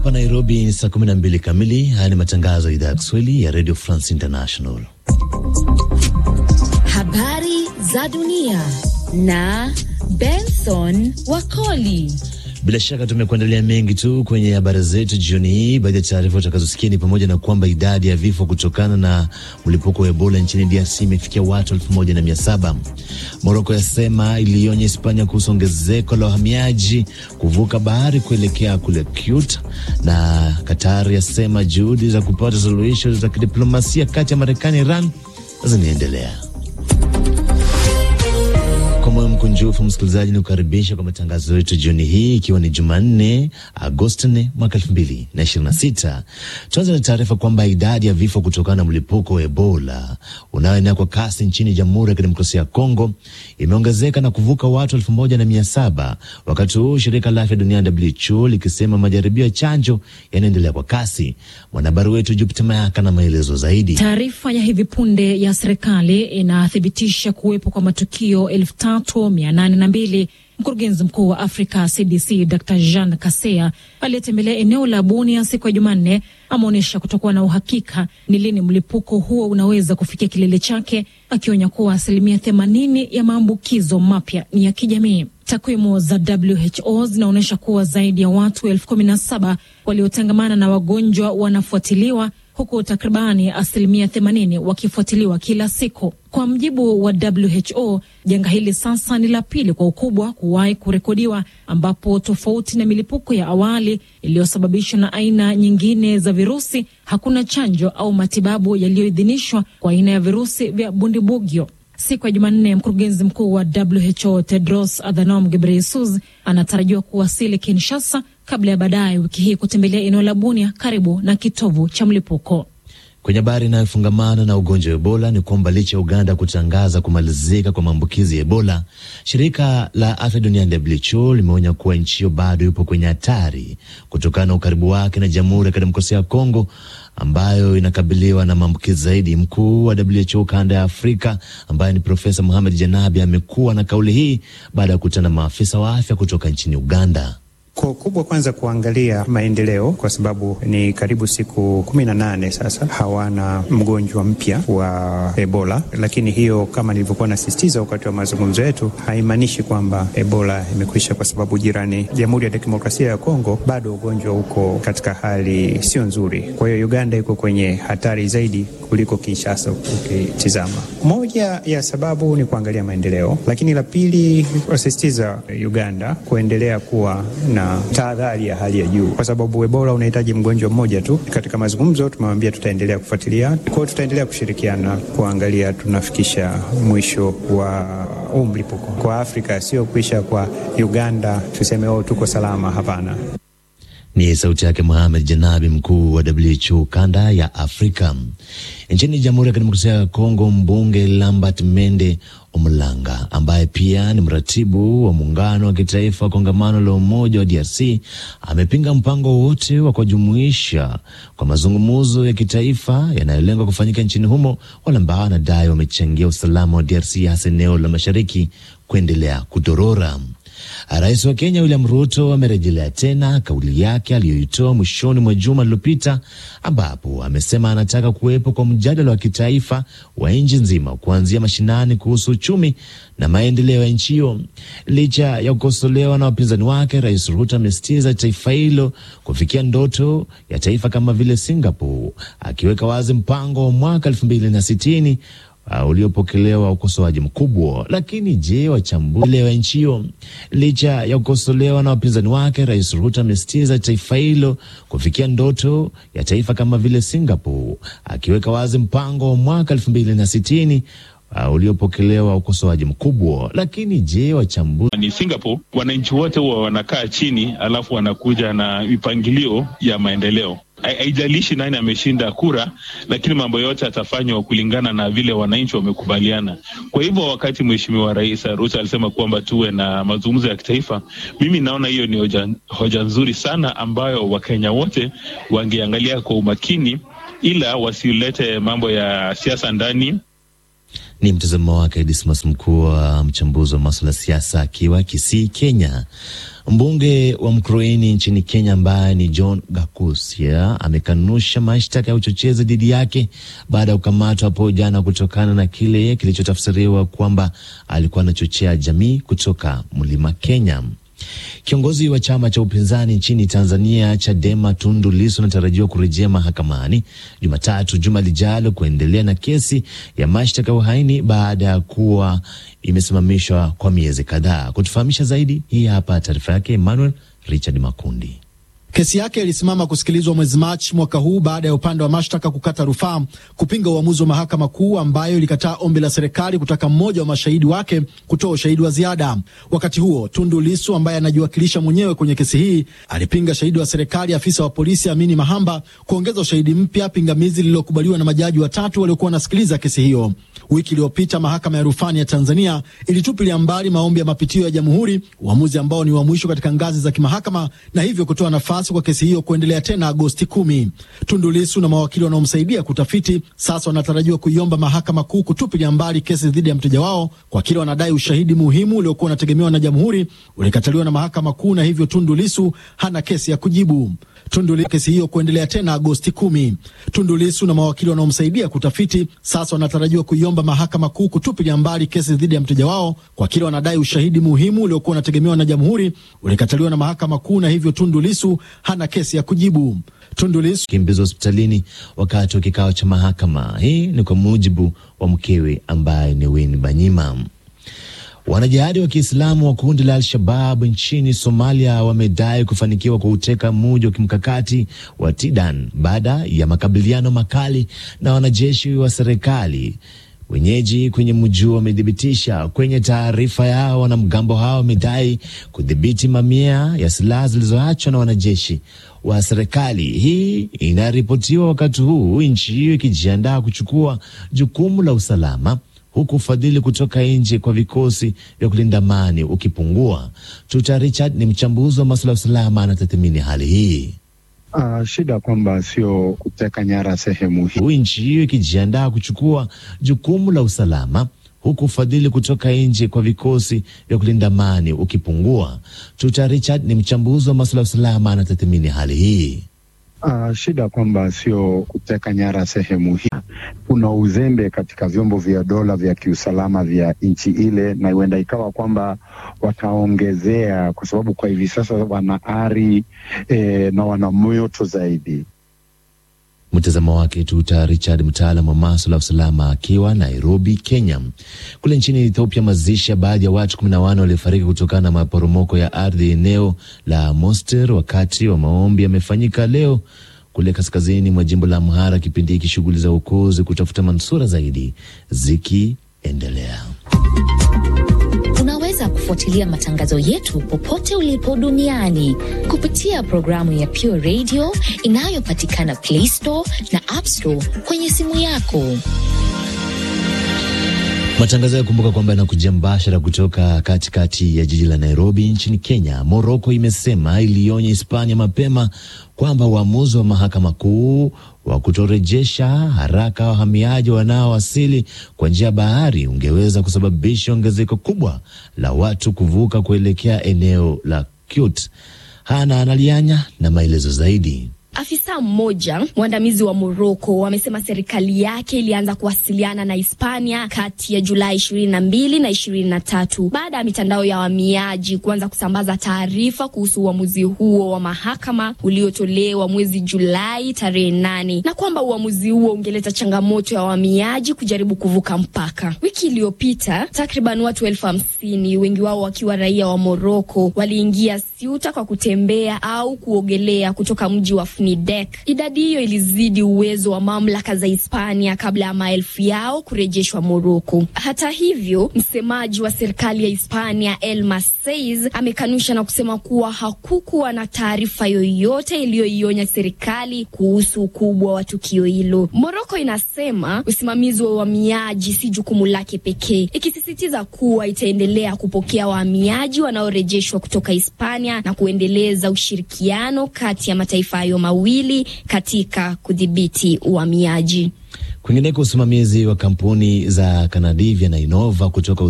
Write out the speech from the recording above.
Hapa Nairobi ni saa 12 kamili. Haya ni matangazo ya idhaa ya Kiswahili ya Radio France International. Habari za dunia na Benson Wakoli. Bila shaka tumekuandalia mengi tu kwenye habari zetu jioni hii. Baadhi ya taarifa utakazosikia ni pamoja na kwamba idadi ya vifo kutokana na mlipuko wa Ebola nchini DRC imefikia watu elfu moja na mia saba. Moroko yasema ilionya Hispania kuhusu ongezeko la wahamiaji kuvuka bahari kuelekea kule Ceuta, na Qatar yasema juhudi za kupata suluhisho za kidiplomasia kati ya Marekani na Iran zinaendelea. Kwa moyo mkunjufu msikilizaji, ni kukaribisha kwa matangazo yetu jioni hii, ikiwa ni Jumanne Agosti 4 mwaka elfu mbili na ishirini na sita. Tuanze na taarifa kwamba idadi ya vifo kutokana na mlipuko wa Ebola unaoenea kwa kasi nchini Jamhuri ya Kidemokrasia ya Kongo imeongezeka na kuvuka watu elfu moja na mia saba wakati huu shirika la afya duniani WHO likisema majaribio ya chanjo yanaendelea kwa kasi. Mwanahabari wetu Jupita Mayaka na maelezo zaidi. Taarifa ya hivi punde ya serikali inathibitisha kuwepo kwa matukio elfu tatu mia nane na mbili. Mkurugenzi mkuu wa Afrika CDC Dr Jean Kaseya aliyetembelea eneo la Bunia siku ya Jumanne ameonyesha kutokuwa na uhakika ni lini mlipuko huo unaweza kufikia kilele chake, akionya kuwa asilimia themanini ya maambukizo mapya ni ya kijamii. Takwimu za WHO zinaonyesha kuwa zaidi ya watu elfu kumi na saba waliotangamana na wagonjwa wanafuatiliwa huku takribani asilimia themanini wakifuatiliwa kila siku. Kwa mjibu wa WHO, janga hili sasa ni la pili kwa ukubwa kuwahi kurekodiwa, ambapo tofauti na milipuko ya awali iliyosababishwa na aina nyingine za virusi, hakuna chanjo au matibabu yaliyoidhinishwa kwa aina ya virusi vya bundibugyo. Siku ya Jumanne, mkurugenzi mkuu wa WHO Tedros Adhanom Ghebreyesus anatarajiwa kuwasili Kinshasa kabla ya baadaye wiki hii kutembelea eneo la Bunia karibu na kitovu cha mlipuko. Kwenye habari inayofungamana na ugonjwa wa Ebola ni kwamba licha ya Uganda kutangaza kumalizika kwa maambukizi ya Ebola, shirika la afya duniani WHO limeonya kuwa nchi hiyo bado ipo kwenye hatari kutokana na ukaribu wake na Jamhuri ya Kidemokrasia ya Kongo ambayo inakabiliwa na maambukizi zaidi. Mkuu wa WHO kanda ya Afrika ambaye ni Profesa Mohamed Janabi amekuwa na kauli hii baada ya kukutana na maafisa wa afya kutoka nchini Uganda. Kwa kubwa kwanza kuangalia maendeleo, kwa sababu ni karibu siku kumi na nane sasa hawana mgonjwa mpya wa Ebola. Lakini hiyo kama nilivyokuwa nasisitiza wakati wa mazungumzo yetu, haimaanishi kwamba Ebola imekwisha, kwa sababu jirani, Jamhuri ya Demokrasia ya Kongo, bado ugonjwa uko katika hali sio nzuri. Kwa hiyo Uganda iko kwenye hatari zaidi kuliko Kinshasa ukitizama. Moja ya sababu ni kuangalia maendeleo, lakini la pili wasisitiza Uganda kuendelea kuwa na tahadhari ya hali ya juu, kwa sababu Ebola unahitaji mgonjwa mmoja tu. Katika mazungumzo tumewambia tutaendelea kufuatilia, kwa hiyo tutaendelea kushirikiana kuangalia tunafikisha mwisho wa huu mlipuko kwa Afrika, sio kuisha kwa Uganda tuseme oh, tuko salama. Hapana. Ni sauti yake Mohamed Janabi, mkuu wa WHO kanda ya Afrika. Nchini Jamhuri ya Kidemokrasia ya Kongo, mbunge Lambert Mende Omlanga ambaye pia ni mratibu wa muungano wa kitaifa wa kongamano la umoja wa DRC amepinga mpango wowote wa kujumuisha kwa mazungumzo ya kitaifa yanayolenga kufanyika nchini humo, wale ambao anadai wamechangia usalama wa DRC hasa eneo la mashariki kuendelea kudorora. Rais wa Kenya William Ruto amerejelea tena kauli yake aliyoitoa mwishoni mwa juma lililopita, ambapo amesema anataka kuwepo kwa mjadala wa kitaifa wa nchi nzima kuanzia mashinani kuhusu uchumi na maendeleo ya nchi hiyo. Licha ya kukosolewa na wapinzani wake, Rais Ruto amesitiza taifa hilo kufikia ndoto ya taifa kama vile Singapore, akiweka wazi mpango wa mwaka elfu mbili na sitini Uh, uliopokelewa ukosoaji mkubwa. Lakini je, wachambuzi wa nchi hiyo? Licha ya kukosolewa na wapinzani wake, Rais Ruto amesitiza taifa hilo kufikia ndoto ya taifa kama vile Singapore, akiweka wazi mpango wa mwaka elfu mbili na sitini uh, uliopokelewa ukosoaji mkubwa. Lakini je, wachambuzi ni Singapore, wananchi wote huwa wanakaa chini, alafu wanakuja na mipangilio ya maendeleo haijalishi nani ameshinda kura, lakini mambo yote yatafanywa kulingana na vile wananchi wamekubaliana. Kwa hivyo, wakati Mheshimiwa Rais Ruto alisema kwamba tuwe na mazungumzo ya kitaifa, mimi naona hiyo ni hoja, hoja nzuri sana ambayo Wakenya wote wangeangalia kwa umakini, ila wasilete mambo ya siasa ndani. Ni mtazamo wake Dismas, mkuu wa mchambuzi wa maswala ya siasa akiwa Kisii, Kenya. Mbunge wa Mkroini nchini Kenya ambaye ni John Gakusia amekanusha mashtaka ya uchochezi dhidi yake baada ya kukamatwa hapo jana kutokana na kile kilichotafsiriwa kwamba alikuwa anachochea jamii kutoka mlima Kenya. Kiongozi wa chama cha upinzani nchini Tanzania Chadema Tundu Lissu anatarajiwa kurejea mahakamani Jumatatu juma lijalo kuendelea na kesi ya mashtaka ya uhaini baada ya kuwa imesimamishwa kwa miezi kadhaa. Kutufahamisha zaidi, hii hapa taarifa yake Emmanuel Richard Makundi. Kesi yake ilisimama kusikilizwa mwezi Machi mwaka huu baada ya upande wa mashtaka kukata rufaa kupinga uamuzi wa mahakama kuu ambayo ilikataa ombi la serikali kutaka mmoja wa mashahidi wake kutoa ushahidi wa ziada. Wakati huo, Tundu Lissu ambaye anajiwakilisha mwenyewe kwenye kesi hii alipinga shahidi wa serikali, afisa wa polisi Amini Mahamba, kuongeza ushahidi mpya, pingamizi lililokubaliwa na majaji watatu waliokuwa wanasikiliza kesi hiyo. Wiki iliyopita mahakama ya rufani ya Tanzania ilitupilia mbali maombi ya mapitio ya jamhuri, uamuzi ambao ni wa mwisho katika ngazi za kimahakama, na hivyo kutoa nafasi kwa kesi hiyo kuendelea tena Agosti kumi. Tundu Lissu na mawakili wanaomsaidia kutafiti sasa wanatarajiwa kuiomba mahakama kuu kutupilia mbali kesi dhidi ya mteja wao kwa kile wanadai ushahidi muhimu uliokuwa unategemewa na jamhuri ulikataliwa na mahakama kuu, na hivyo Tundu Lissu hana kesi ya kujibu. Tundu Lissu kesi hiyo kuendelea tena Agosti kumi. Tundu Lissu na mawakili wanaomsaidia kutafiti sasa wanatarajiwa kuiomba mahakama kuu kutupilia mbali kesi dhidi ya mteja wao kwa kile wanadai ushahidi muhimu uliokuwa unategemewa na jamhuri ulikataliwa na mahakama kuu, na hivyo Tundu Lissu hana kesi ya kujibu. Tundu Lissu kimbizwa hospitalini wakati wa kikao cha mahakama. Hii ni kwa mujibu wa mkewe ambaye ni Winnie Banyima. Wanajihadi wa Kiislamu wa kundi la Al-Shabab nchini Somalia wamedai kufanikiwa kuuteka mji wa kimkakati wa Tidan baada ya makabiliano makali na wanajeshi wa serikali. Wenyeji kwenye mji huo wamethibitisha kwenye taarifa yao, wanamgambo hao wamedai kudhibiti mamia ya silaha zilizoachwa na wanajeshi wa serikali. Hii inaripotiwa wakati huu nchi hiyo ikijiandaa kuchukua jukumu la usalama huku ufadhili kutoka nje kwa vikosi vya kulinda amani ukipungua. Tuta Richard ni mchambuzi wa masuala ya usalama, anatathmini hali hii. Uh, shida kwamba sio kuteka nyara sehemu hii, nchi hiyo ikijiandaa kuchukua jukumu la usalama huku ufadhili kutoka nje kwa vikosi vya kulinda amani ukipungua. Tuta Richard ni mchambuzi wa masuala ya usalama, anatathmini hali hii. Uh, shida kwamba sio kuteka nyara sehemu hii. Kuna uzembe katika vyombo vya dola vya kiusalama vya nchi ile, na huenda ikawa kwamba wataongezea, kwa sababu kwa hivi sasa wana ari eh, na wana moto zaidi. Mtazamo wake Tuta Richard, mtaalam wa maswala ya usalama akiwa Nairobi, Kenya. Kule nchini Ethiopia, mazishi ya baadhi ya watu kumi na wanne waliofariki kutokana na maporomoko ya ardhi eneo la Moster wakati wa maombi yamefanyika leo kule kaskazini mwa jimbo la Amhara, kipindi hiki shughuli za uokozi kutafuta manusura zaidi zikiendelea. Unaweza kufuatilia matangazo yetu popote ulipo duniani kupitia programu ya Pure Radio inayopatikana Play Store na App Store kwenye simu yako. Matangazo ya kumbuka kwamba yanakujia mbashara kutoka katikati ya jiji la Nairobi nchini Kenya. Moroko imesema ilionya Hispania mapema kwamba uamuzi wa mahakama kuu wa kutorejesha haraka wahamiaji wanaowasili kwa njia ya bahari ungeweza kusababisha ongezeko kubwa la watu kuvuka kuelekea eneo la Ceuta. Hana Analianya na maelezo zaidi. Afisa mmoja mwandamizi wa Moroko amesema serikali yake ilianza kuwasiliana na Hispania kati ya Julai ishirini na mbili na ishirini na tatu baada ya mitandao ya wahamiaji kuanza kusambaza taarifa kuhusu uamuzi huo wa mahakama uliotolewa mwezi Julai tarehe nane na kwamba uamuzi huo ungeleta changamoto ya wahamiaji kujaribu kuvuka mpaka. Wiki iliyopita takriban watu elfu hamsini wengi wao wakiwa raia wa Moroko waliingia Ceuta kwa kutembea au kuogelea kutoka mji wa Nidek. Idadi hiyo ilizidi uwezo wa mamlaka za Hispania kabla ya maelfu yao kurejeshwa Moroko. Hata hivyo, msemaji wa serikali ya Hispania Elma Saiz amekanusha na kusema kuwa hakukuwa na taarifa yoyote iliyoionya serikali kuhusu ukubwa wa tukio hilo. Moroko inasema usimamizi wa uhamiaji si jukumu lake pekee, ikisisitiza kuwa itaendelea kupokea wahamiaji wanaorejeshwa kutoka Hispania na kuendeleza ushirikiano kati ya mataifa hayo mawili katika kudhibiti uhamiaji. Kwingineko, usimamizi wa kampuni za Kanadivia na Innova kutoka